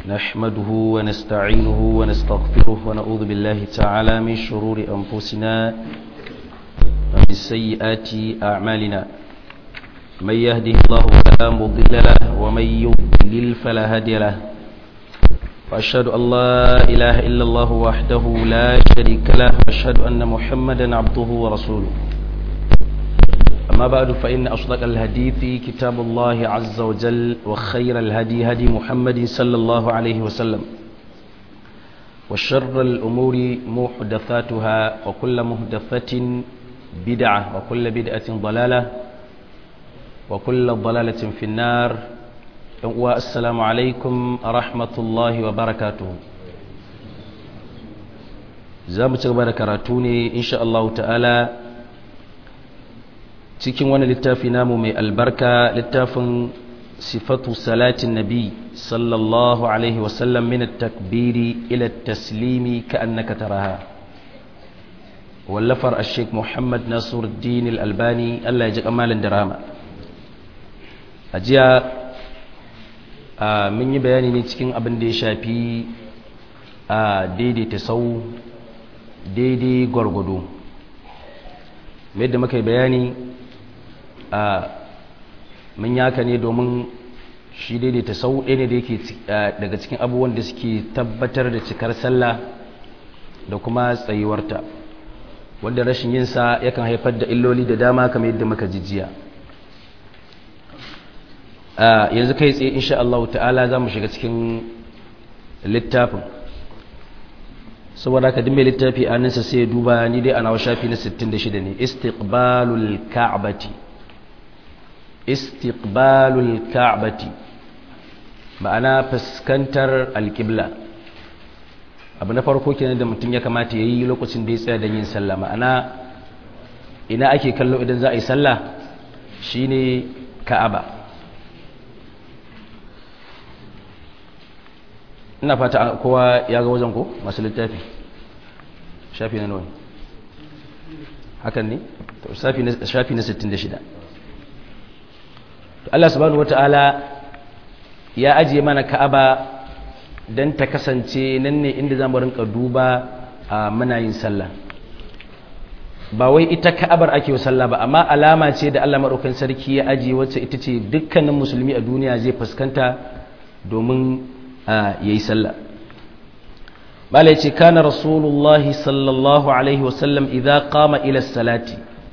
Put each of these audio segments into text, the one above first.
نحمده ونستعينه ونستغفره ونعوذ بالله تعالى من شرور أنفسنا ومن سيئات أعمالنا من يهده الله فلا مضل له ومن يضلل فلا هادي له وأشهد أن لا إله إلا الله وحده لا شريك له وأشهد أن محمدا عبده ورسوله أما بعد فإن أصدق الحديث كتاب الله عز وجل وخير الهدي هدي محمد صلى الله عليه وسلم وشر الأمور محدثاتها وكل محدثة بدعة وكل بدعة ضلالة وكل ضلالة في النار والسلام عليكم ورحمة الله وبركاته زامت بركاتوني إن شاء الله تعالى cikin wani littafi namu mai albarka littafin sifatu salatin nabi sallallahu alaihi wasallam min takbiri ila taslimi ka annaka taraha wallafar ashek muhammad nasiruddin al-albani Allah ya ji kamalin dirama a jiya mun yi bayani ne cikin abin da ya shafi a daidaita sau daidai gwargwado yadda muka yi bayani a mun yaka ne domin shi daidaita sau ɗaya ne da yake daga cikin abubuwan da suke tabbatar da cikar sallah da kuma tsayuwarta wanda rashin yinsa yakan haifar da illoli da dama kamar yadda muka jijiya yanzu kai tsaye insha Allah ta'ala za mu shiga cikin littafin saboda ka dimbe littafi a ninsa sai duba ni dai ana wa shafi na 66 ne istiqbalul ka'bati istiqbalul ka'bati ma'ana fuskantar alƙibla abu na farko kenan da mutum ya kamata ya yi lokacin da ya tsaya don yin sallah ma'ana ina ake kallo idan za a yi sallah shine ka'aba ina fata kowa ya ga wajen ko masu littafi shafi na nawa hakan ne shafi na 66 to Allah subhanahu wata'ala ya ajiye mana Ka'aba dan ta kasance nan ne inda zamu rinka duba a muna yin sallah ba wai ita Ka'abar ake wa sallah ba amma alama ce da Allah madaukakin sarki ya ajiye wacce ita ce dukkanin musulmi a duniya zai fuskanta domin yayi sallah bala yace kana rasulullahi sallallahu alaihi wasallam idza qama ila salati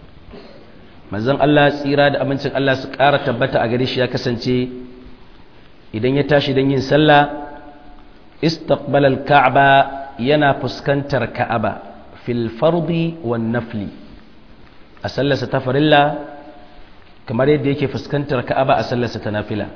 manzon Allah tsira da amincin Allah su ƙara tabbata a gare shi ya kasance idan ya tashi don yin sallah istaqbala al-ka'ba yana fuskantar ka'aba fil fardi wan nafli a sallarsa ta farilla kamar yadda yake fuskantar ka'aba a sallarsa ta nafila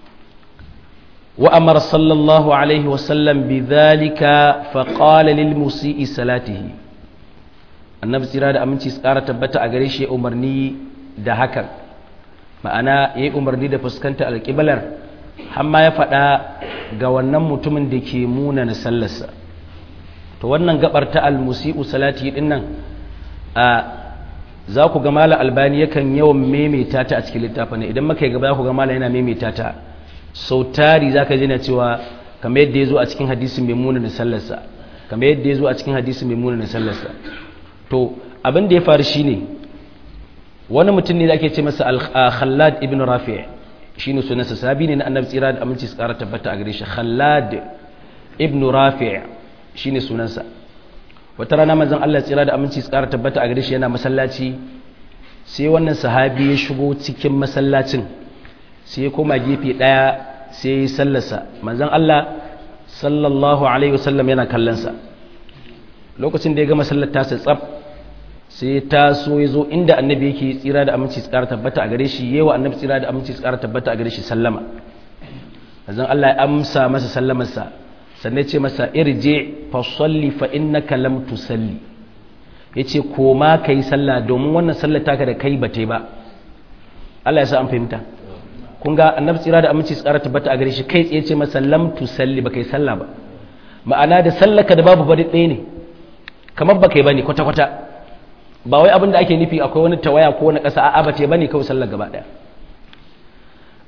wa amara sallallahu alaihi wa sallam bidhalika fa qala lil musii salatihi annabi tsira da aminci su ƙara tabbata a gare shi umarni da hakan ma'ana ya yi umarni da fuskanta alƙiblar hamma ya faɗa ga wannan mutumin da ke muna na sallarsa to wannan gabar ta almusi'u salati din nan a za ku ga mala albani yakan yawan maimaita ta a cikin littafin idan maka yi gaba za ku ga mala yana maimaita ta sau tari za ka jina cewa kamar yadda ya zo a cikin hadisin mai muna na sallarsa kamar yadda ya zo a cikin hadisin mai muna na sallarsa to abin da ya faru shine wani mutum ne da ake ce masa khallad ibn rafi' shine sunansa sabi ne na annabi tsira da aminci su kara tabbata a gare shi khallad ibn rafi' shine sunansa wata rana manzon Allah tsira da aminci su kara tabbata a gare shi yana masallaci sai wannan sahabi ya shigo cikin masallacin sai ya koma gefe daya sai ya yi sallarsa manzon Allah sallallahu alaihi wasallam yana kallon sa lokacin da ya gama sallar tasa tsab sai ta so ya zo inda annabi yake tsira da aminci tsara tabbata a gare shi yawa annabi tsira da aminci tsara tabbata a gare shi sallama azan Allah ya amsa masa sallamarsa sannan ce masa irje fa salli fa innaka lam tusalli yace koma kai sallah domin wannan sallar taka da kai bate ba Allah ya sa an fahimta kun ga annabi tsira da aminci tsara tabbata a gare shi kai tsaye ce masa lam tusalli ba kai sallah ba ma'ana da sallaka da babu bari ɗaya ne kamar ba kai bane kwata-kwata ba wai abin da ake nufi akwai wani tawaya ko wani ƙasa a'a ba ce bane kawai sallar gaba ɗaya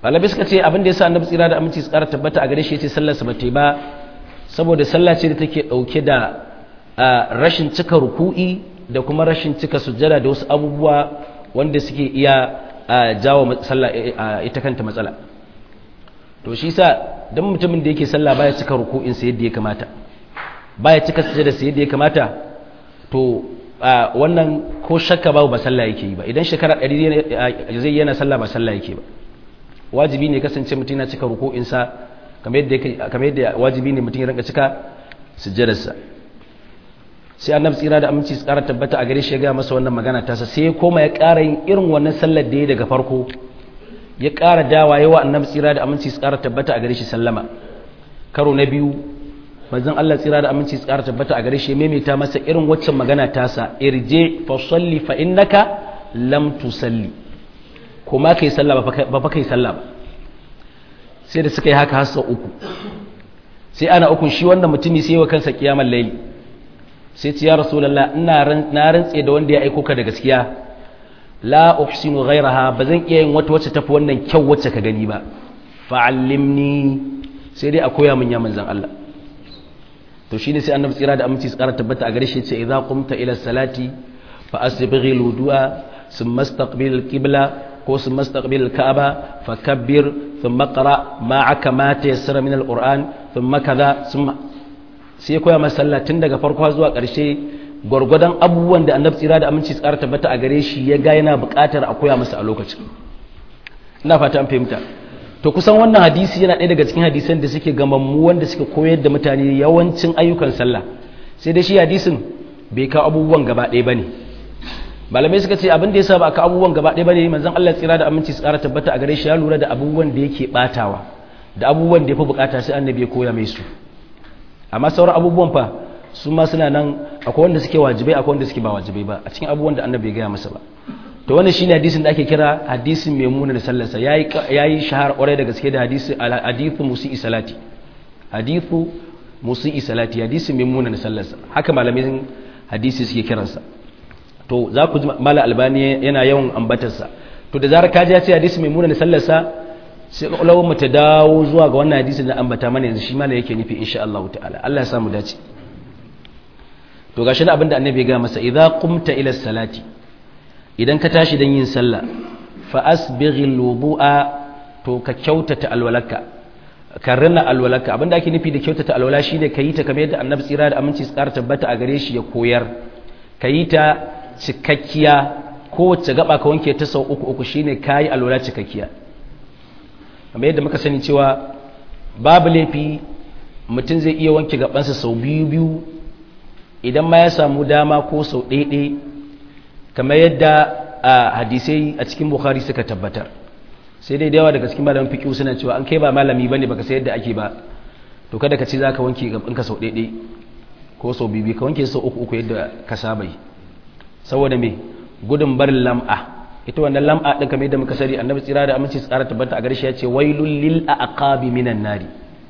Malabi suka ce abin da ya sa annabi tsira da aminci su ƙara tabbata a gare shi ya ce sallarsa ba ta ba saboda sallah ce da take ɗauke da rashin cika ruku'i da kuma rashin cika sujjada da wasu abubuwa wanda suke iya jawo sallah ita kanta matsala to shi sa don mutumin da yake sallah baya cika ruku'in sa yadda ya kamata baya cika sujjada sa yadda ya kamata to wannan ko shakka babu ba sallah yake yi ba idan shekara ɗari zai yana sallah ba sallah yake ba wajibi ne kasance mutum yana cika ruku'in sa kamar yadda wajibi ne mutum ya rinka cika sujjadarsa sai annabi tsira da aminci su ƙara tabbata a gare shi ya gaya masa wannan magana tasa sai ya koma ya ƙara yin irin wannan sallar da ya daga farko ya ƙara dawa yawa annabi tsira da aminci su ƙara tabbata a gare shi sallama karo na biyu manzon Allah tsira da aminci su ƙara tabbata a gare shi ya maimaita masa irin waccan magana tasa irje fa salli fa innaka lam tusalli kuma kai sallah ba fa kai sallah ba sai da suka yi haka har sau uku sai ana ukun shi wannan mutumi sai wa kansa kiyamar laili sai ce ya rasulullah ina na rantse da wanda ya aiko ka da gaskiya la uhsinu ghayraha bazan iya yin wata wacce tafi wannan kyau wacce ka gani ba fa'allimni sai dai a koya min ya manzon Allah to shine sai annabi tsira da aminci tsara tabbata a gare shi ce idza qumta ila salati fa asbighi alwudu'a thumma istaqbil alqibla ko thumma istaqbil alka'aba fakabbir thumma qra ma'aka ma tayassara min alquran thumma kaza thumma sai koya masa sallah tun daga farko zuwa ƙarshe gwargwadon abubuwan da annabi tsira da aminci tsara tabbata a gare shi ya ga yana buƙatar a koya masa a lokacin ina fata an fahimta to kusan wannan hadisi yana ɗaya daga cikin hadisan da suke gamammu wanda suke koyar da mutane yawancin ayyukan sallah sai dai shi hadisin bai kawo abubuwan gaba ɗaya bane malamai suka ce abin da ya sa ba ka abubuwan gaba ɗaya bane manzon Allah tsira da aminci tsara tabbata a gare shi ya lura da abubuwan da yake batawa da abubuwan da ya fi bukata sai annabi ya koya mai su amma sauran abubuwan fa su ma suna nan akwai wanda suke wajibai akwai wanda suke ba wajibai ba a cikin abubuwan da annabi ya gaya masa ba to wannan shine hadisin da ake kira hadisin maimuna da sallarsa yayi yayi shahara kwarai da gaske da hadisi hadithu musi'i salati hadithu musi'i salati hadisin maimuna da sallarsa haka malamin hadisi suke kiransa to za ku ji mala albani yana yawan ambatarsa to da zarar ka ji ya ce hadisi maimuna da sallarsa sai kwakwalwar mu ta dawo zuwa ga wannan hadisin da ambata mana yanzu shi mala yake nufi insha Allah ta'ala Allah ya samu dace to gashi da abinda annabi ya ga masa idza qumta ila salati idan ka tashi dan yin sallah fa asbighil wudu'a to ka kyautata alwalaka ka rina alwalaka abinda ake nufi da kyautata alwala shine ka yi ta kamar yadda annabi tsira da aminci su ƙara tabbata a gare shi ya koyar ka yi ta cikakkiya kowace gaba ka wanke ta sau uku uku shine kayi alwala cikakkiya kamar yadda muka sani cewa babu laifi mutum zai iya wanke gabansa sau biyu biyu idan ma ya samu dama ko sau ɗaiɗe kamar yadda a hadisai a cikin bukhari suka tabbatar sai dai da yawa daga cikin malamin fiƙi suna cewa an kai ba malami bane baka sai yadda ake ba to kada ka ce za ka wanke gabanka sau ɗaiɗe ko sau biyu ka wanke sau uku uku yadda ka saba yi saboda me gudun barin lam'a ita wannan lam'a din kamar yadda muka sani annabi tsira da aminci tsara tabbata a gare shi ya ce wailul lil aqabi minan nari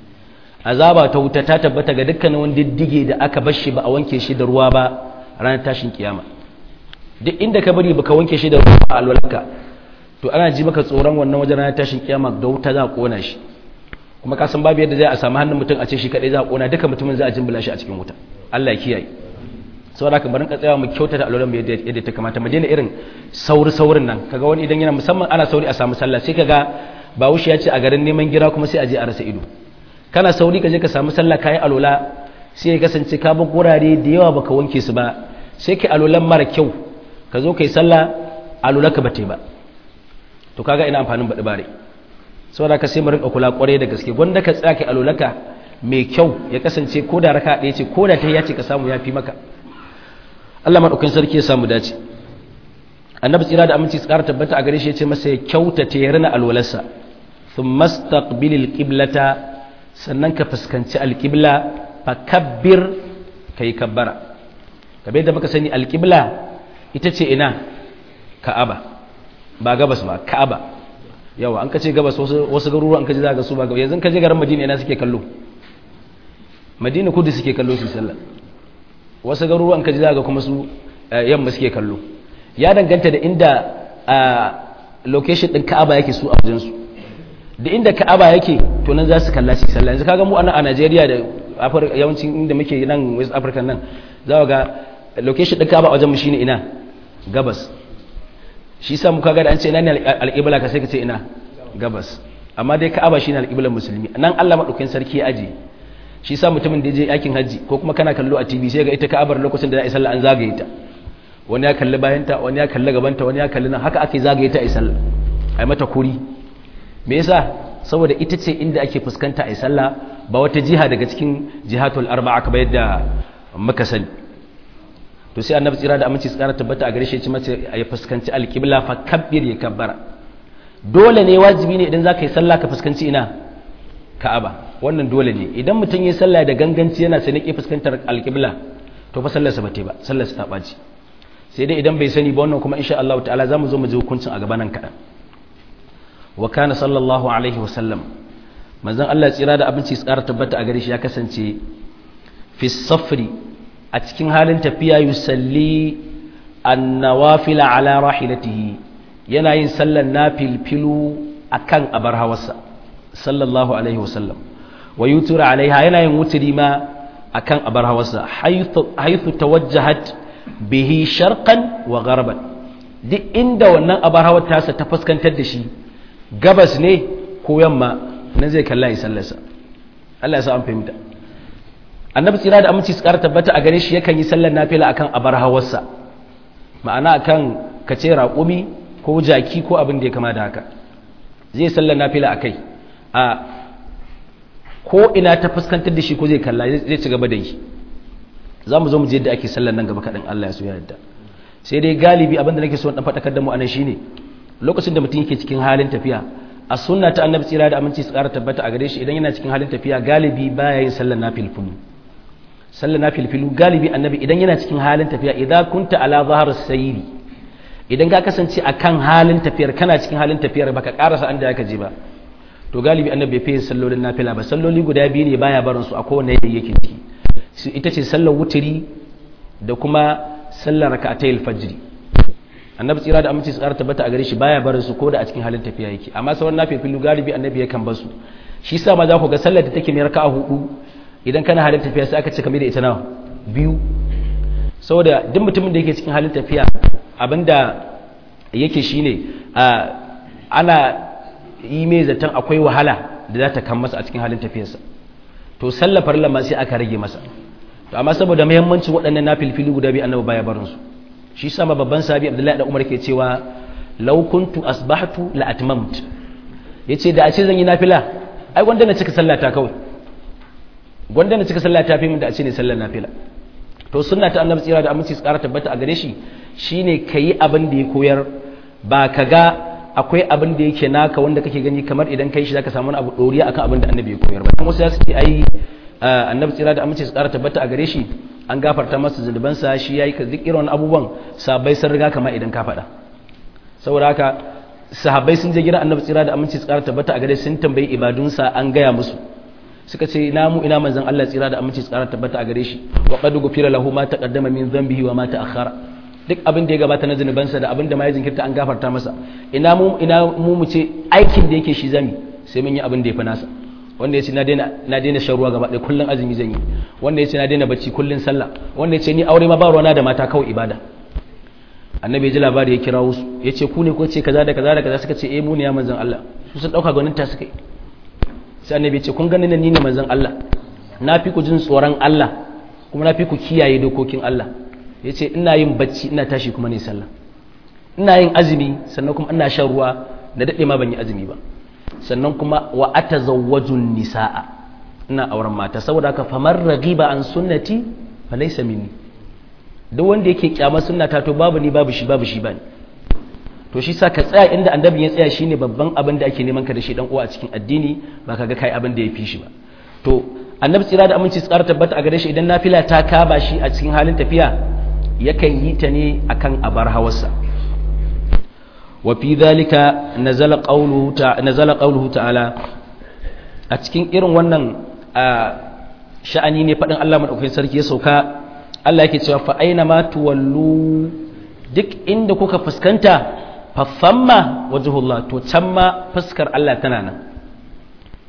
azaba ta wuta ta tabbata ga dukkanin wani diddige da aka bar shi ba a wanke shi da ruwa ba ranar tashin kiyama duk inda ka bari baka wanke shi da ruwa a alwalanka to ana ji maka tsoron wannan wajen ranar tashin kiyama da wuta za a kona shi kuma ka san babu yadda zai a samu hannun mutum a ce shi kadai za a kona duka mutumin za a jimbila shi a cikin wuta Allah ya kiyaye saboda haka barin ka tsaya mu kyautata alwalan mu yadda ta kamata mu daina irin sauri saurin nan kaga wani idan yana musamman ana sauri a samu sallah sai kaga bawushi ya ce a garin neman gira kuma sai a je a rasa ido kana sauri ka je ka samu sallah kayi alola sai ya kasance ka bar gurare da yawa baka wanke su ba sai kai alolan mara kyau ka zo kai sallah alola ka bate ba to kaga ina amfanin baɗi bare saboda ka sai mu rinka kula kwarai da gaske gwanda ka tsaya kai alolaka mai kyau ya kasance ko da raka ɗaya ce ko da ta ce ka samu ya fi maka Allah maɗaukin sarki ya samu dace annabi tsira da aminci tsara tabbata a gare shi ya ce masa ya kyautata ya rina alwalarsa thumma staqbilil qiblata sannan ka fuskanci alƙibla fa kabbir ka yi kabbara kabe da muka sani alƙibla ita ce ina ka'aba ba gabas ba ka'aba yawa an kace gabas wasu garuruwa an kaje za ga su ba gabas yanzu kaje garin madina ina suke kallo madina kudu suke kallo su sallah wasu garuruwa an kaje za ga kuma su yamma suke kallo ya danganta da inda location din ka'aba yake su a wajen su da inda ka'aba yake to nan za su kalla shi sallah yanzu kaga mu a Najeriya da yawancin inda muke nan West Africa nan za ga location din ka'aba a wajen mu shine ina gabas shi sa muka ga da an ce ina ne al-qibla ka sai ka ce ina gabas amma dai ka'aba shine al-qiblar musulmi nan Allah madaukakin sarki ya aje shi sa mutumin da je yakin haji ko kuma kana kallo a TV sai ga ita ka'abar lokacin da za a yi sallah an zagaye ta wani ya kalli bayanta wani ya kalli gabanta wani ya kalli nan haka ake zagaye ta a yi sallah ai mata kuri me yasa saboda ita ce inda ake fuskanta a yi sallah ba wata jiha daga cikin jihatul arba'a kamar yadda muka sani to sai annabi tsira da aminci tsara tabbata a gare shi ya ci mace ya fuskanci alqibla fa kabbir ya kabbara dole ne wajibi ne idan zaka yi sallah ka fuskanci ina ka'aba wannan dole ne idan mutum yi sallah da ganganci yana sai nake fuskantar alqibla to fa sallarsa ba ta ba sallarsa ta baci sai dai idan bai sani ba wannan kuma insha Allah ta'ala zamu zo mu ji hukuncin a gaban nan kadan wa kana sallallahu alaihi wa sallam manzon Allah tsira da abinci tsara tabbata a gare shi ya kasance fi safri a cikin halin tafiya yusalli annawafila ala rahilatihi yana yin sallan nafilfilu akan abar hawarsa sallallahu alaihi wasallam wa yutura alaiha yana yin wuturi ma akan abar hawarsa haythu tawajjahat bihi sharqan wa gharban duk inda wannan abar hawar tasa ta fuskantar da shi gabas ne ko yamma nan zai kalla yi sallarsa Allah ya sa an fahimta annabi tsira da aminci su ƙara tabbata a gare shi yakan yi sallar nafila akan abar hawarsa ma'ana akan kace raƙumi ko jaki ko abin da ya kama da haka zai sallar nafila a kai a ko ina ta fuskantar da shi ko zai kalla zai ci gaba da yi za mu zo mu je yadda ake sallar nan gaba kaɗan Allah ya so ya yadda sai dai galibi abin da nake so ɗan faɗakar da mu anan shine lokacin da mutum yake cikin halin tafiya a sunna ta annabi tsira da aminci su ƙara tabbata a gare shi idan yana cikin halin tafiya galibi baya yin sallar nafilfilu sallar nafilfilu galibi annabi idan yana cikin halin tafiya idan kunta ala zahar sayri idan ka kasance akan halin tafiyar kana cikin halin tafiyar baka karasa an da ka je ba to galibi annabi bai fi sallolin nafila ba salloli guda biyu ne baya barin su a kowane yanayi yake ciki ita ce sallar wuturi da kuma sallar raka'atayil fajri annabi tsira da aminci tsara tabbata a gare shi baya barin su ko da a cikin halin tafiya yake amma sauran nafilu galibi annabi yakan bar su shi sa ma za ku ga sallar da take mai raka'a hudu idan kana halin tafiya sai aka ce kamar da ita nawa biyu saboda duk mutumin da yake cikin halin tafiya abinda yake shine ana yi mai zaton akwai wahala da za ta kan masa a cikin halin tafiyarsa to sallafar lamma sai aka rage masa to amma saboda muhimmancin waɗannan nafilfili guda biyu annabi baya barin su shi sama babban sahabi abdullahi da umar ke cewa law kuntu asbahtu la atmamt yace da a ce zan yi nafila ai gwanda na cika sallata kawai gwanda na cika sallata fi min da a ce ne sallar nafila to sunna ta annabi tsira da aminci su ƙara tabbata a gare shi shine kayi abin da ya koyar ba ka ga akwai abin da yake naka wanda kake gani kamar idan kai shi zaka samu wani abu doriya akan abin da annabi ya koyar ba dan wasu ya ce ai annabi tsira da aminci su ƙara tabbata a gare shi an gafarta masa zunubansa shi yayi ka duk irin abubuwan sahabbai sun riga kama idan ka faɗa saboda haka sahabbai sun je gidan annabi tsira da aminci su ƙara tabbata a gare sun tambayi ibadunsa an gaya musu suka ce ina mu ina manzon Allah tsira da aminci tsara tabbata a gare shi wa qad gufira lahu ma taqaddama min dhanbihi wa ma ta'akhkhara duk abin da ya gabata na zunubansa da abin da ma ya jinkirta an gafarta masa ina mu ina mu mu ce aikin da yake shi zami sai mun yi abin da ya fi nasa wanda ya ce na daina na daina shan ruwa gaba ɗaya kullun azumi zan yi wanda ya ce na daina bacci kullun sallah wanda ya ce ni aure ma ba ruwana da mata kawai ibada annabi ya ji labari ya kira wasu ya ce ku ne ko ce kaza da kaza da kaza suka ce eh mu ne ya manzon Allah su sun dauka gwanin ta suka yi sai annabi ce kun ganin ni ne manzon Allah na fi ku jin tsoron Allah kuma na fi ku kiyaye dokokin Allah yace ina yin bacci ina tashi kuma ne sallah ina yin azumi sannan kuma ina shan ruwa da dade ma ban yi azumi ba sannan kuma wa atazawwajun nisaa ina auren mata saboda haka famar raghiba an sunnati falaysa minni duk wanda yake kyama sunnata to babu ni babu shi babu shi bane to shi sa ka tsaya inda annabi ya tsaya shine babban abin da ake neman ka da shi dan uwa a cikin addini ba ka ga kai abin da ya fi shi ba to annabi tsira da aminci tsara tabbata a gare shi idan nafila ta kaba shi a cikin halin tafiya yakan yi ta ne akan abar hawarsa wa fi dhalika nazala qawluhu ta nazala qawluhu ta'ala a cikin irin wannan sha'ani ne fadin Allah madaukakin sarki ya sauka Allah yake cewa fa aina ma tuwallu duk inda kuka fuskanta fa famma wajhullah to can ma fuskar Allah tana nan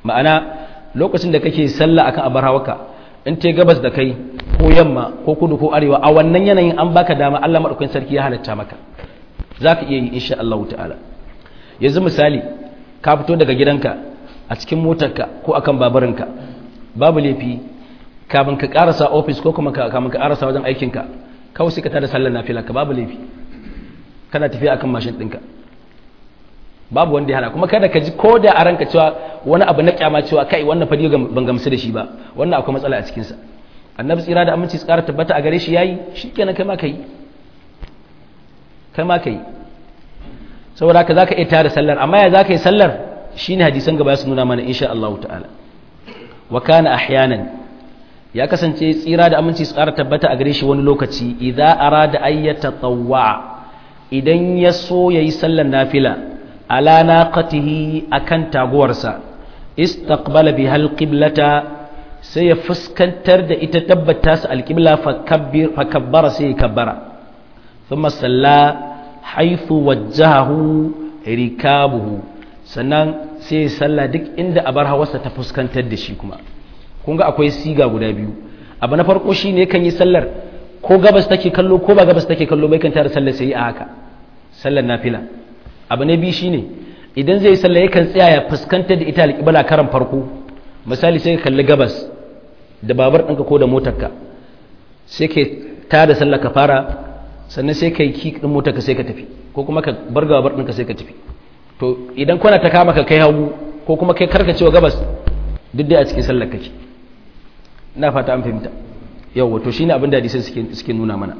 ma'ana lokacin da kake sallah akan abar hawaka in te gabas da kai ko yamma ko kudu ko arewa a wannan yanayin an baka dama Allah madaukakin sarki ya halatta maka zaka iya yi insha Allah ta'ala yanzu misali ka fito daga gidanka a cikin motarka ko akan babarinka babu laifi kafin ka karasa ofis ko kuma kafin ka karasa wajen aikinka kawai sai ka tada sallar nafila ka babu laifi kana tafiya akan mashin ɗinka babu wanda ya hana kuma kada ka ji ko da a ranka cewa wani abu na kyama cewa kai wannan fadi ban gamsu da shi ba wannan akwai matsala a cikinsa annabi tsira da aminci tsara tabbata a gare shi yayi shikenan kai ma kai kai ma kai saboda haka zaka iya tada sallar amma ya zaka yi sallar shine hadisan gaba su nuna mana insha Allah ta'ala wa kana ahyanan ya kasance tsira da aminci tsara tabbata a gare shi wani lokaci idza arada ayyata tawwa idan ya so yayi sallar nafila ala naqatihi akan taguwarsa istaqbala biha alqiblata sai ya fuskantar da ita tabbata su alqibla fa kabbir fa kabbara sai ya kabbara thumma salla haythu wajjahahu rikabuhu sannan sai ya salla duk inda abar hawarsa ta fuskantar da shi kuma kun ga akwai siga guda biyu abu na farko shine kan yi sallar ko gabas take kallo ko ba gabas take kallo bai kan tare sallar sai a haka sallar nafila abu na biyu shine idan zai sallah yakan tsaya ya fuskantar da ita alƙibla karan farko misali sai ka kalli gabas da babar ɗinka ko da motarka sai ka ta da sallah ka fara sannan sai ka yi ki ɗin motarka sai ka tafi ko kuma ka bar babar ɗinka sai ka tafi to idan kwana ta kama ka kai hagu ko kuma kai karkacewa gabas duk dai a cikin sallar kake ina fata an fahimta yau to shine abin da hadisai suke suke nuna mana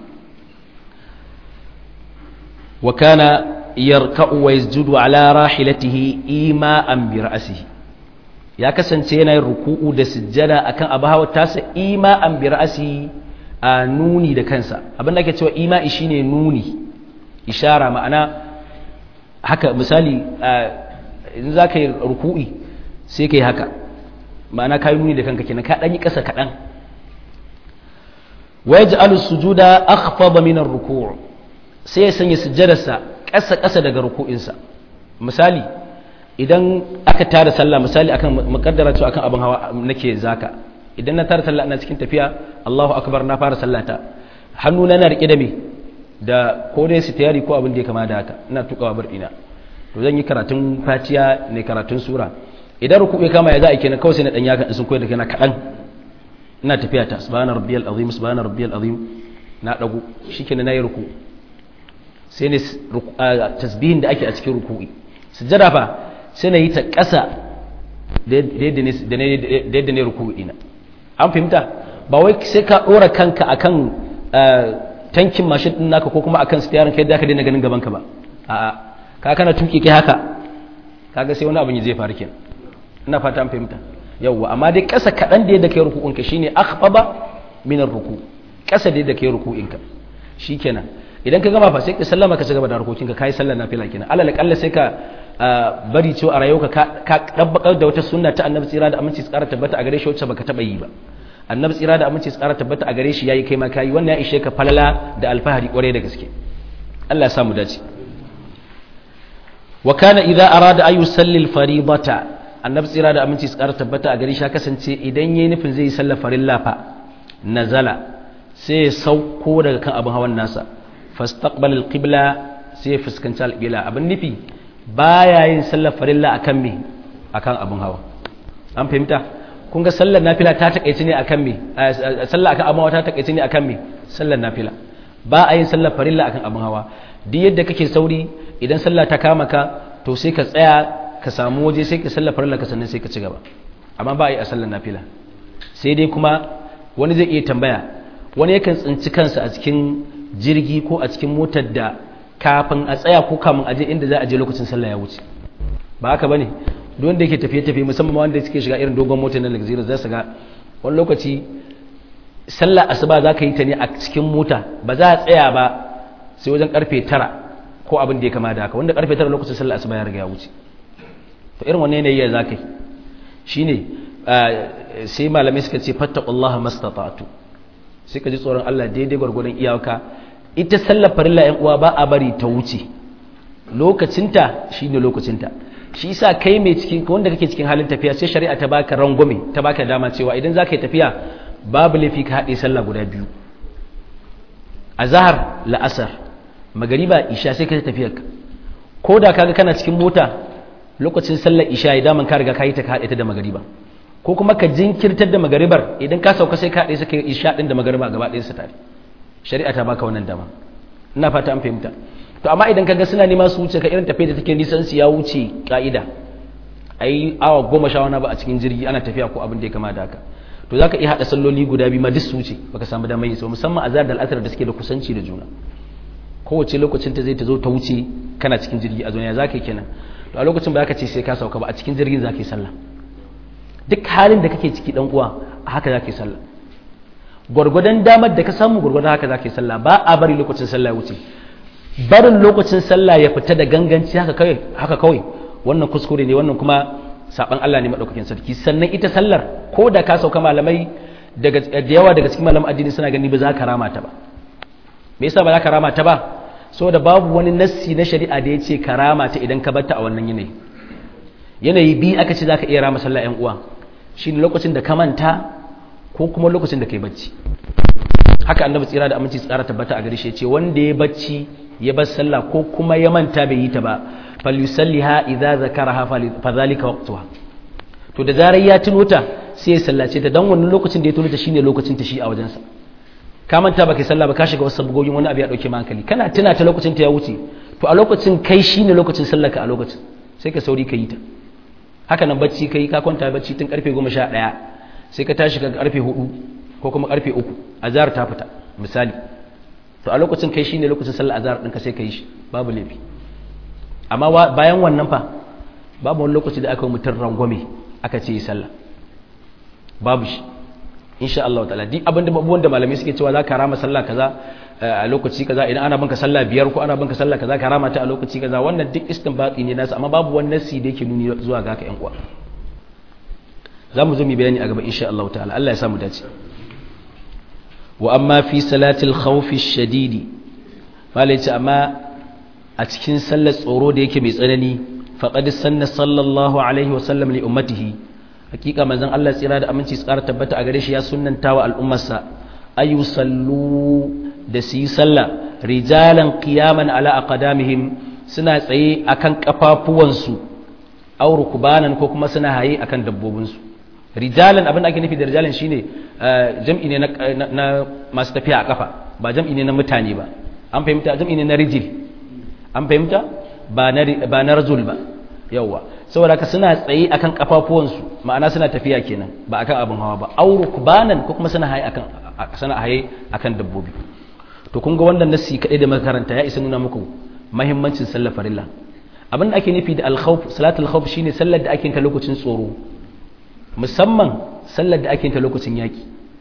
wa kana yarka'u wa yasjudu ala rahilatihi ima'an bi ra'sihi ya kasance yana yin ruku'u da sujjada akan abu hawa tasa ima'an bi ra'sihi a nuni da kansa abin da ake cewa ima'i shine nuni ishara ma'ana haka misali in za ka yi ruku'i sai ka yi haka ma'ana ka yi nuni da kanka kenan ka ɗan yi ƙasa kaɗan wa yaj'alu sujuda akhfada min ar-ruku' sai ya sanya sujjadarsa ƙasa-ƙasa daga ruku'insa misali idan aka tara sallah misali akan makaddara cewa akan abin hawa nake zaka idan na tara sallah ina cikin tafiya Allahu akbar na fara sallata hannu na rike da me da ko dai sitiyari ko abin da ya kama da haka ina tukawa bar ina to zan yi karatun fatiya ne karatun sura idan ruku'i kama ya za a kenan kawai sai na dan yaka sun koyar da kana kadan ina tafiya ta subhana rabbiyal azim subhana rabbiyal azim na dago shikenan nayi ruku'i sai ne tasbihin da ake a cikin ruku'i sujjada fa sai na yi ta ƙasa da yadda ne ruku'i ina an fahimta ba wai sai ka ɗora kanka akan tankin mashin ɗin naka ko kuma akan stiyarin kai da ka daina ganin gabanka ba a'a ka kana tuki kai haka kaga sai wani abin zai faru kenan ina fata an fahimta yawwa amma dai ƙasa kaɗan da yadda kai ruku'inka shine akhfaba min ruku ƙasa da yadda kai ruku'inka shikenan idan ka gama fa sai ka sallama ka cigaba da harkokin ka kai sallar nafila kenan alal kalla sai ka bari cewa a rayuwarka ka dabbakar da wata sunna ta annabi tsira da aminci tsara tabbata a gare shi wacce baka taba yi ba annabi tsira da aminci tsara tabbata a gare shi yayi kai ma kai wannan ya ishe ka falala da alfahari kwarai da gaske Allah ya samu dace wa kana idza arada ay yusalli al-fariidata annabi tsira da aminci tsara tabbata a gare shi ya kasance idan yayi nufin zai yi sallar farilla fa nazala sai ya sauko daga kan abin hawan nasa fastaqbal alqibla sai fuskanci alqibla abin nufi baya yin sallar farilla akan me akan abin hawa an fahimta kun ga sallar nafila ta takaice ne akan me sallar akan abin hawa ta takaice ne akan me sallar nafila ba a yin sallar farilla akan abin hawa duk yadda kake sauri idan sallah ta kama ka to sai ka tsaya ka samu waje sai ka sallar farilla ka sannan sai ka ci gaba amma ba a yi a sallar nafila sai dai kuma wani zai iya tambaya wani yakan tsinci kansa a cikin jirgi ko a cikin motar da kafin a tsaya ko kamun aje inda za a je lokacin sallah ya wuce ba haka bane duk wanda yake tafiye tafiye musamman wanda suke shiga irin dogon motar na luxurious za su ga wani lokaci sallah asuba za ka yi ta ne a cikin mota ba za a tsaya ba sai wajen karfe tara ko abin da ya kama da haka wanda karfe tara lokacin sallah asuba ya riga ya wuce to irin wannan yanayi ya za ka yi shine sai malamai suka ce fattaqullaha mastata'tu sai ka ji tsoron Allah daidai gwargwadon iyaka ita sallar farilla yan uwa ba a bari ta wuce lokacinta shine lokacinta shi yasa kai mai cikin wanda kake cikin halin tafiya sai shari'a ta baka rangwame ta baka dama cewa idan zaka yi tafiya babu laifi ka haɗe sallah guda biyu azhar la'asar magariba isha sai ka tafiya ko da kaga kana cikin mota lokacin sallar isha ya daman ka riga ka yi ta ka haɗe ta da magariba ko kuma ka jinkirtar da magaribar idan ka sauka sai ka haɗe su ka yi isha ɗin da magariba gaba ɗaya su tare shari'a ta baka wannan dama ina fata an fahimta to amma idan kaga suna nema su wuce ka irin tafiya da take nisan su ya wuce ka'ida ai awa goma sha wani ba a cikin jirgi ana tafiya ko abin da ya kama da haka to zaka iya hada salloli guda biyu ma duk su wuce baka samu damar yi so musamman azhar da al'asar da suke da kusanci da juna kowace lokacin ta zai ta zo ta wuce kana cikin jirgi a zoniya zaka yi kenan to a lokacin ba ka ce sai ka sauka ba a cikin jirgin zaka yi sallah duk halin da kake ciki dan uwa a haka zaka yi sallah gwargwadon damar da ka samu gwargwadon haka zaka yi sallah ba a bari lokacin sallah ya wuce barin lokacin sallah ya fita da ganganci haka kawai haka kawai wannan kuskure ne wannan kuma saban Allah ne madaukakin sarki sannan ita sallar ko da ka sauka malamai daga da yawa daga cikin malaman addini suna gani ba za ka rama ta ba me yasa ba za ka rama ta ba saboda babu wani nassi na shari'a da ya ce ka rama ta idan ka batta a wannan yanayi yanayi bi aka ce za ka iya rama sallah yan uwa shine lokacin da ka manta ko kuma lokacin da kai bacci haka annabi tsira da aminci tsara tabbata a gare shi ce wanda ya bacci ya bar sallah ko kuma ya manta bai yi ta ba falyusalliha idza zakaraha fa zalika waqtuha to da zarar ya tuno ta sai ya sallace ta dan wannan lokacin da ya tuno ta shine lokacin ta shi a wajensa ka manta baka sallah ba ka shiga wasu sabgogin wani abu ya dauke ma hankali kana tuna ta lokacin ta ya wuce to a lokacin kai shine lokacin sallar ka a lokacin sai ka sauri ka yi ta haka nan bacci kai ka kwanta bacci tun karfe 11 sai ka tashi ka karfe 4 ko kuma karfe 3 azhar ta fita misali to a lokacin kai shine lokacin sallar azhar ɗinka sai ka yi shi babu laifi amma bayan wannan fa babu wani lokaci da aka mutum rangwame aka ce yi sallah babu shi insha Allah ta'ala duk abinda abubuwan da malamai suke cewa za ka rama sallah kaza a lokaci kaza idan ana banka sallah biyar ko ana banka sallah kaza ka rama ta a lokaci kaza wannan duk istinbati ne nasu amma babu wani nasi da yake nuni zuwa ga haka yan uwa za mu zo mu bayani a gaba insha Allah ta'ala Allah ya samu dace wa amma fi salatil khawfi shadidi malai ce amma a cikin sallar tsoro da yake mai tsanani faqad sanna sallallahu alaihi wa sallam li ummatihi hakika manzon Allah tsira da aminci tsara tabbata a gare shi ya sunnanta wa al'ummarsa ayu sallu da su yi sallah rijalan qiyaman ala aqdamihim suna tsaye akan kafafuwansu aw rukbanan ko kuma suna haye akan dabbobinsu rijalan abin da ake nufi da rijalan shine jam'i ne na masu tafiya a kafa ba jam'i ne na mutane ba an fahimta jam'i ne na rijil an fahimta ba na rajul ba yawwa saboda ka suna tsaye akan kafafuwansu ma'ana suna tafiya kenan ba akan abin hawa ba auru kubanan ko kuma suna haye akan suna haye akan dabbobi to kun ga wannan nasi kadai da makaranta ya isa nuna muku muhimmancin sallar farilla abin da ake nufi da al-khawf salatul khawf shine sallar da ake ta lokacin tsoro musamman sallar da ake ta lokacin yaki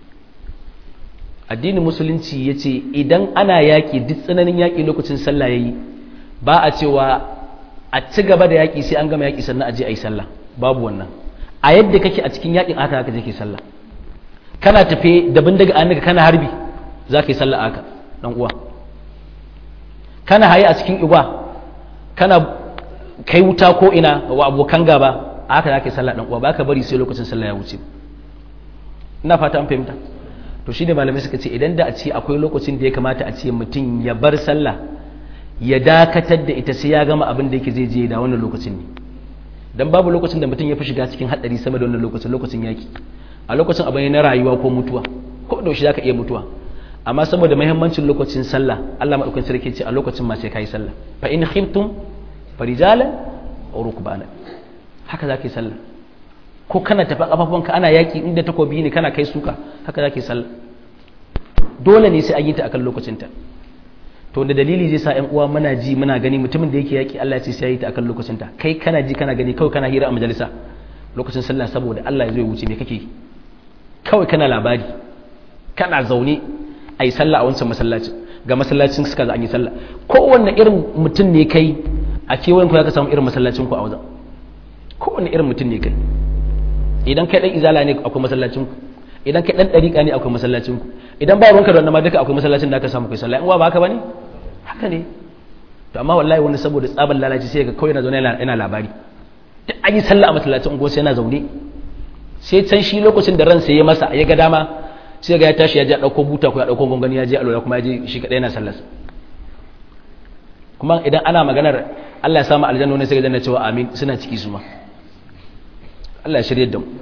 addinin musulunci yace idan ana yaki duk tsananin yaki lokacin sallah yayi ba a cewa a ci gaba da yaƙi sai an gama yaƙi sannan a je a yi sallah babu wannan a yadda kake a cikin yaƙin aka haka je ke sallah kana tafe da bindiga an kana harbi za ka yi sallah aka dan uwa kana haye a cikin igwa kana kai wuta ko ina wa abokan gaba aka za ka yi sallah dan uwa ba ka bari sai lokacin sallah ya wuce ina fata an fahimta to shi ne malamai suka ce idan da a ce akwai lokacin da ya kamata a ce mutum ya bar sallah ya dakatar da ita sai ya gama abin da yake zai je da wannan lokacin ne dan babu lokacin da mutum ya fi shiga cikin hadari sama da wannan lokacin lokacin yaki a lokacin abin na rayuwa ko mutuwa ko da shi zaka iya mutuwa amma saboda muhimmancin lokacin sallah Allah madaukakin sarki ce a lokacin ma sai kai sallah fa in khiftum farijalan aw rukbana haka zaka yi sallah ko kana tafi kafafunka ana yaki inda takobi ne kana kai suka haka zaka yi sallah dole ne sai an yi ta akan lokacinta to da dalili zai sa ƴan uwa muna ji muna gani mutumin da yake yaki Allah ya ce sai yi ta akan lokacin ta kai kana ji kana gani kawai kana hira a majalisa lokacin sallah saboda Allah ya zo ya wuce me kake kawai kana labari kana zaune ai sallah a wancan masallacin ga masallacin suka za an yi sallah kowanne irin mutum ne kai a kewayen ku ka samu irin masallacin ku a wajen kowanne irin mutum ne kai idan kai dan izala ne akwai masallacin ku idan kai dan dariƙa ne akwai masallacin ku idan ba ruwanka da wannan ma duka akwai masallacin da aka samu kai sallah in wa ba haka bane haka ne to amma wallahi wani saboda tsaban lalaci sai ga kawai na zaune yana labari duk an yi sallah a masallacin unguwarsa yana zaune sai can shi lokacin da ransa ya masa ya ga dama sai ga ya tashi ya je ɗauko buta ko ya ɗauko gongani ya je alwala kuma ya je shi kaɗai yana sallar kuma idan ana maganar Allah ya samu aljanna wani sai ga janna cewa amin suna ciki su ma Allah ya shirye da mu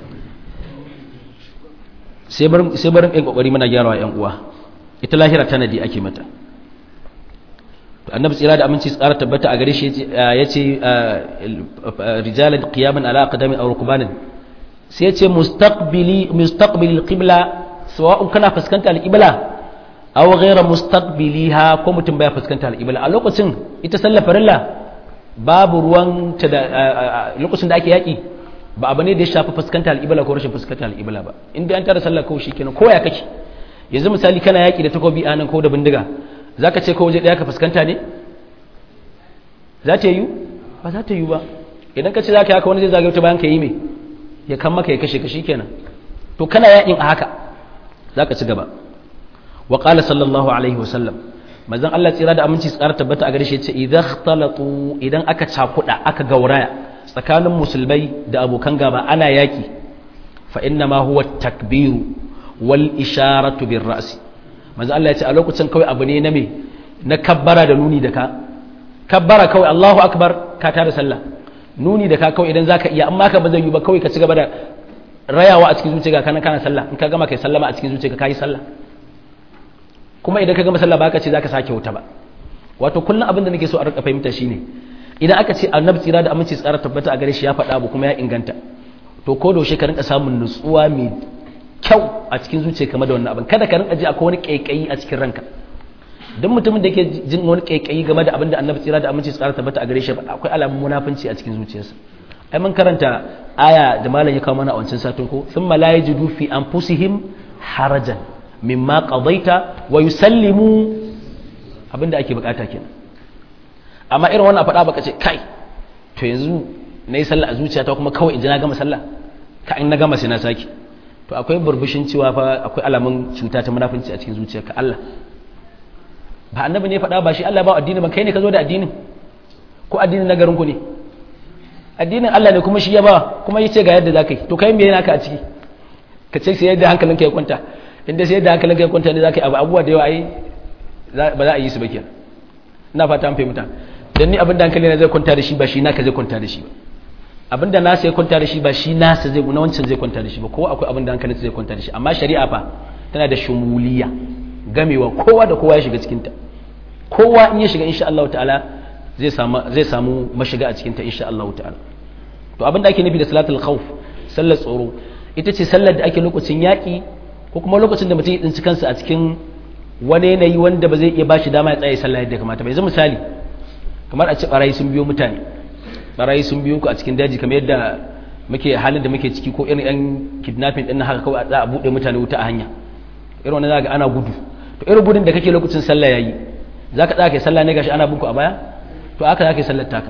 sai barin sai barin ɗan kokari muna gyarawa ƴan uwa ita lahira tanadi ake mata to annabi tsira da aminci tsara tabbata a gare shi yace rijalan qiyaman ala aqdamin aw rukbanin sai yace mustaqbili mustaqbilil qibla sawa'un kana fuskanta al-qibla aw ghayra mustaqbiliha ko mutum baya fuskanta al-qibla a lokacin ita sallar farilla babu ruwan ta da lokacin da ake yaki ba abu ne da ya shafi fuskanta al-qibla ko rashin fuskanta al-qibla ba inda an tara sallar kawai shikenan ko ya kake yanzu misali kana yaki da takobi a nan ko da bindiga zaka ce ko waje daya ka fuskanta ne za ta yi ba za ta yi ba idan ka ce za ka yi haka wani zai zagaye ta bayan ka yi mai ya kan maka ya kashe ka kenan to kana yakin a haka za ka ci gaba wa qala sallallahu alaihi wa sallam manzon Allah tsira da aminci tsara tabbata a gare shi yace idan ikhtalatu idan aka cakuda aka gauraya tsakanin musulmai da abokan gaba ana yaki fa inna ma huwa takbiru wal isharatu bir ra'si manzon Allah yace a lokacin kawai abu ne na me na kabbara da nuni da ka kabbara kawai Allahu akbar ka tada sallah nuni da ka kawai idan zaka iya amma ka ba zai yi ba kawai ka ci gaba da rayawa a cikin zuciya kana kana sallah in ka gama kai sallama a cikin zuciya ka yi sallah kuma idan ka gama sallah ba ka ce zaka sake wuta ba wato kullum abin da nake so a rika fahimta shine idan aka ce annabi tsira da aminci tsara tabbata a gare shi ya faɗa abu kuma ya inganta to ko da ka rinka samun nutsuwa mai kyau a cikin zuciya kamar da wannan abin kada ka rinka ji akwai wani kaikayi a cikin ranka don mutumin da ke jin wani kaikayi game da abin da annabi tsira da aminci tsara tabbata a gare shi akwai alamun munafunci a cikin zuciyarsa ai mun karanta aya da malam ya kawo mana a wancan satin ko thumma la yajidu fi anfusihim harajan mimma qadaita wa yusallimu abinda ake bukata kenan amma irin wannan faɗa baka ce kai to yanzu na yi sallah a zuciyata kuma kawai in ji na gama sallah ka in na gama sai na saki to akwai burbushin cewa fa akwai alamun cuta ta munafunci a cikin zuciyarka Allah ba annabi ne faɗa ba shi Allah ba addini ba kai ne ka zo da addinin ko addinin na garin ku ne addinin Allah ne kuma shi ya ba kuma yace ga yadda zaka yi to kai me yana ka a ciki ka ce sai yadda hankalinka ya kwanta inda sai yadda hankalinka ya kwanta ne zaka yi abu abubuwa da yawa ai ba za a yi su ba kenan ina fata an fahimta dan ni abin da hankali na zai kwanta da shi ba shi naka zai kwanta da shi ba abin da nasa ya kwanta da shi ba shi nasa zai na wancan zai kwanta da shi ba kowa akwai abin da hankalinsa zai kwanta da shi amma shari'a fa tana da shumuliya gamewa kowa da kowa ya shiga cikinta kowa in ya shiga insha Allah ta'ala zai samu zai samu mashiga a cikinta insha Allah ta'ala to abin da ake nufi da salatul khawf sallar tsoro ita ce sallar da ake lokacin yaƙi ko kuma lokacin da mutum ya tsinci kansa a cikin wani yanayi wanda ba zai iya bashi dama ya tsaye sallah yadda kamata ba yanzu misali kamar a ce barayi sun biyo mutane barayi sun biyo ku a cikin daji kamar yadda muke halin da muke ciki ko irin yan kidnapping din haka kawai za a bude mutane wuta a hanya irin wannan zaka ana gudu to irin gudun da kake lokacin sallah yayi zaka tsaya kai sallah ne gashi ana binku a baya to haka zaka yi sallar taka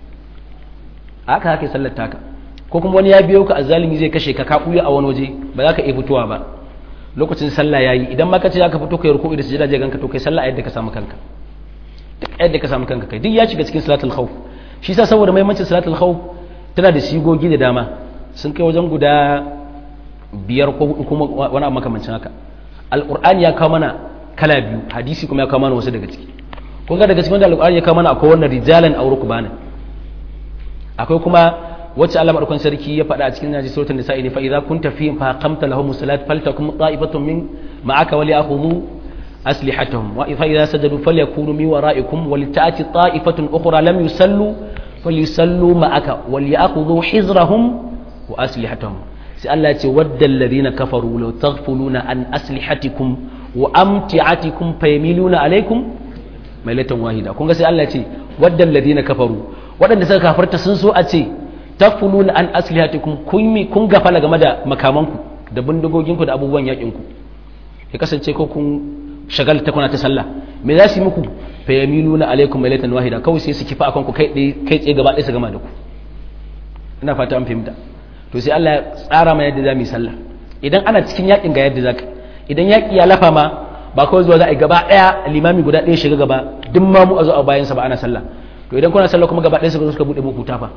haka zaka yi sallar taka ko kuma wani ya biyo ka azzalimi zai kashe ka ka buya a wani waje ba za ka iya fitowa ba lokacin sallah yayi idan ma ka ce zaka fito kai ruku'i da sujada je ganka to kai sallah yadda ka samu kanka duk yadda ka samu kanka kai duk ya shiga cikin salatul khawf shi yasa saboda muhimmancin salatul khawf tana da sigogi da dama sun kai wajen guda biyar ko hudu kuma wani abu makamancin haka alqur'ani ya kawo mana kala biyu hadisi kuma ya kawo mana wasu daga ciki kun ga daga cikin wanda alqur'ani ya kawo mana akwai wannan rijalan aw rukbanan akwai kuma wacce Allah madaukakin sarki ya faɗa a cikin naji suratul nisa'i ne fa idza kunta fihim fa aqamta lahum salat faltakum ta'ifatun min ma'aka wa li'khudhu aslihatahum wa fa idza sajadu falyakunu min wara'ikum wa lita'ati ta'ifatun ukhra lam yusallu falyusallu ma'aka wa li'khudhu hizrahum wa aslihatahum sai Allah ya ce waddal ladina kafaru law taghfuluna an aslihatikum wa amti'atikum fayamiluna alaykum mailatan wahida kun ga sai Allah ya ce waddal ladina kafaru waɗanda suka kafarta sun so a ce takfuluna an aslihatikum kun kun gafala game da makamanku da bindigoginku da abubuwan yakinku ya kasance ko kun shagalta kuna ta sallah me za su yi muku fa yamiluna alaikum mailatan wahida kawai sai su kifa akan ku kai kai tsaye gaba ɗaya su gama da ku ina fata an fahimta to sai Allah ya tsara mana yadda za mu yi sallah idan ana cikin yakin ga yadda zaka idan yaki ya lafa ma ba kawai zuwa za a yi gaba ɗaya limami guda ɗaya shiga gaba duk ma mu a zo a bayansa ba ana sallah to idan kuna sallah kuma gaba ɗaya suka zo suka buɗe muku tafa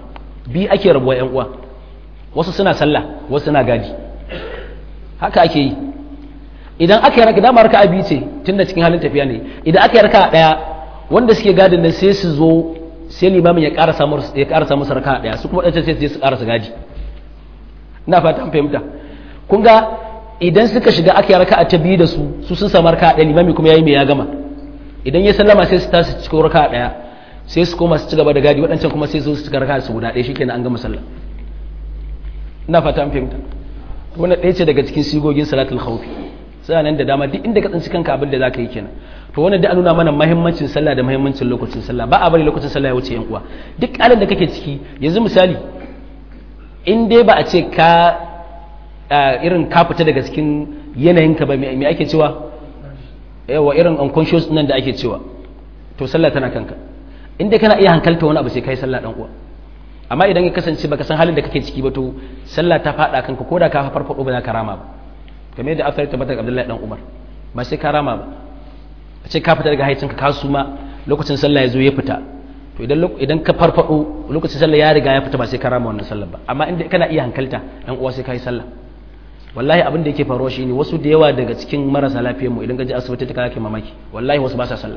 bi ake rabuwa yan uwa wasu suna sallah wasu suna gadi haka ake yi idan aka yi raka dama raka abi ce tun da cikin halin tafiya ne idan aka yi raka daya wanda suke gadin nan sai su zo sai limamin ya ƙara samu ya ƙara samu raka daya su kuma ɗan sai su ƙara su gadi ina fata an fahimta kun ga idan suka shiga aka yi raka ta biyu da su su sun samu raka daya limami kuma yayi me ya gama idan ya sallama sai su tashi cikin raka daya sai su koma su ci gaba da gadi waɗancan kuma sai su cika raka su guda ɗaya shikenan an gama sallah ina fata an fahimta wannan ɗaya ce daga cikin sigogin salatul khawfi sai nan da dama duk inda ka tsinci kanka abin da zaka yi kenan to wannan da nuna mana muhimmancin sallah da muhimmancin lokacin sallah ba a bari lokacin sallah ya wuce yan uwa duk halin da kake ciki yanzu misali in dai ba a ce ka irin ka fita daga cikin yanayinka ba me ake cewa yawa irin unconscious nan da ake cewa to sallah tana kanka in dai kana iya hankalta wani abu sai kai sallah dan uwa amma idan ya kasance baka san halin da kake ciki ba to sallah ta fada kanka ko da ka farfado ba za ka rama ba kamar yadda asali tabbatar Abdullahi dan Umar ba sai ka rama ba a ce ka fita daga haicinka ka suma lokacin sallah ya zo ya fita to idan idan ka farfado lokacin sallah ya riga ya fita ba sai ka rama wannan sallah ba amma inda kana iya hankalta dan uwa sai ka yi sallah wallahi abin da yake faruwa shine wasu da yawa daga cikin marasa lafiyar mu idan ka je asibiti ta kake mamaki wallahi wasu ba sa sallah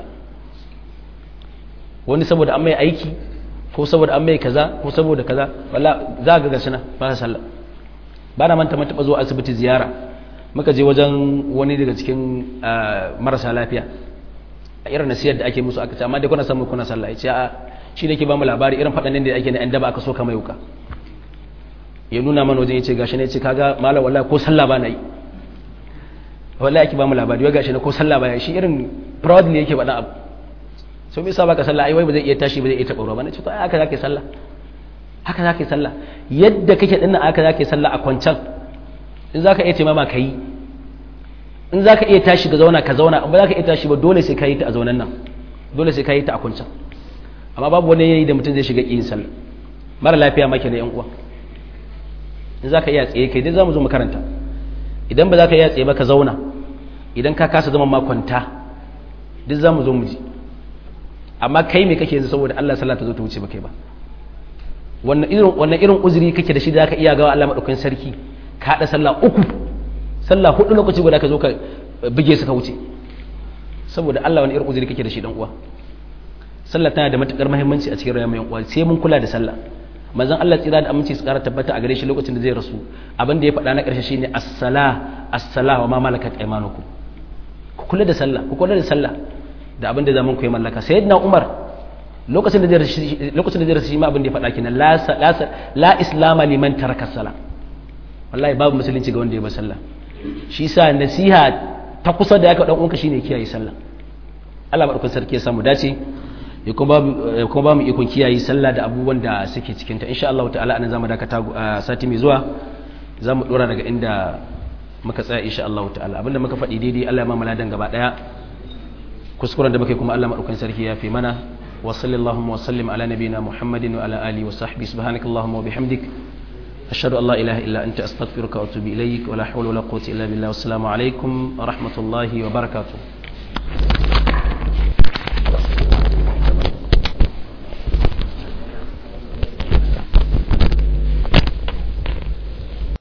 wani saboda an mai aiki ko saboda an mai kaza ko saboda kaza walla za ga gashi na ba sa sallah ba na manta mun taba zuwa asibiti ziyara muka je wajen wani daga cikin marasa lafiya a irin nasiyar da ake musu aka ce amma dai kuna samu kuna sallah ya ce a shi ne ke ba mu labari irin faɗanin da ake na yan daba aka so kama yuka ya nuna mana wajen ya ce gashi ne ce kaga malam wallahi ko sallah ba na yi wallahi ake ba mu labari wai gashi ne ko sallah ba ya shi irin proudly yake faɗa abu so me yasa baka sallah ai wai ba zai iya tashi ba zai iya taɓa ruwa ba na ce to ai haka zaka yi sallah haka zaka yi sallah yadda kake dinnan haka zaka yi sallah a kwancan in za ka iya taimama ka yi in za ka iya tashi ka zauna ka zauna in ba za ka iya tashi ba dole sai ka yi ta a zaunan nan dole sai ka yi ta a kuncan amma babu wani yayi da mutum zai shiga ƙin sallah mara lafiya maki da yan uwa in za ka iya tsaye kai dai za mu zo makaranta idan ba za ka iya tsaye ba ka zauna idan ka kasa zama makwanta duk za mu zo mu ji amma kai me kake yanzu saboda Allah sallah ta zo ta wuce ba kai ba wannan irin wannan irin uzuri kake da shi da zaka iya gawa Allah madaukakin sarki ka haɗa sallah uku sallah hudu lokaci guda ka zo ka buge su ka wuce saboda Allah wani irin uzuri kake da shi dan uwa sallah tana da matukar muhimmanci a cikin rayuwar yan uwa sai mun kula da sallah manzon Allah tsira da aminci su kara tabbata a gare shi lokacin da zai rasu abin da ya faɗa na ƙarshe shine as-sala as-sala wa ma malakat aymanukum ku kula da sallah ku kula da sallah da abin da zaman ku ya mallaka sayyidina Umar lokacin da zai rasu lokacin da zai rasu shi ma abin da ya faɗa kenan la la islama liman taraka salah wallahi babu musulunci ga wanda ya ba sallah shi sa nasiha ta kusa da ya dan uwanka shine kiyaye sallah Allah madaukakin sarki ya samu dace ya kuma ba mu ikon kiyaye sallah da abubuwan da suke cikin ta insha Allah ta'ala anan zamu dakata sati mai zuwa zamu dora daga inda muka tsaya insha Allah ta'ala abinda muka faɗi daidai Allah ya mamala dan gaba daya kuskuren da muke kuma Allah madaukakin sarki ya fi mana wa sallallahu wa sallim ala nabiyina muhammadin wa ala alihi wa sahbihi subhanakallahumma wa bihamdik أشهد أن لا إله إلا أنت أستغفرك وأتوب إليك ولا حول ولا قوة إلا بالله والسلام عليكم ورحمة الله وبركاته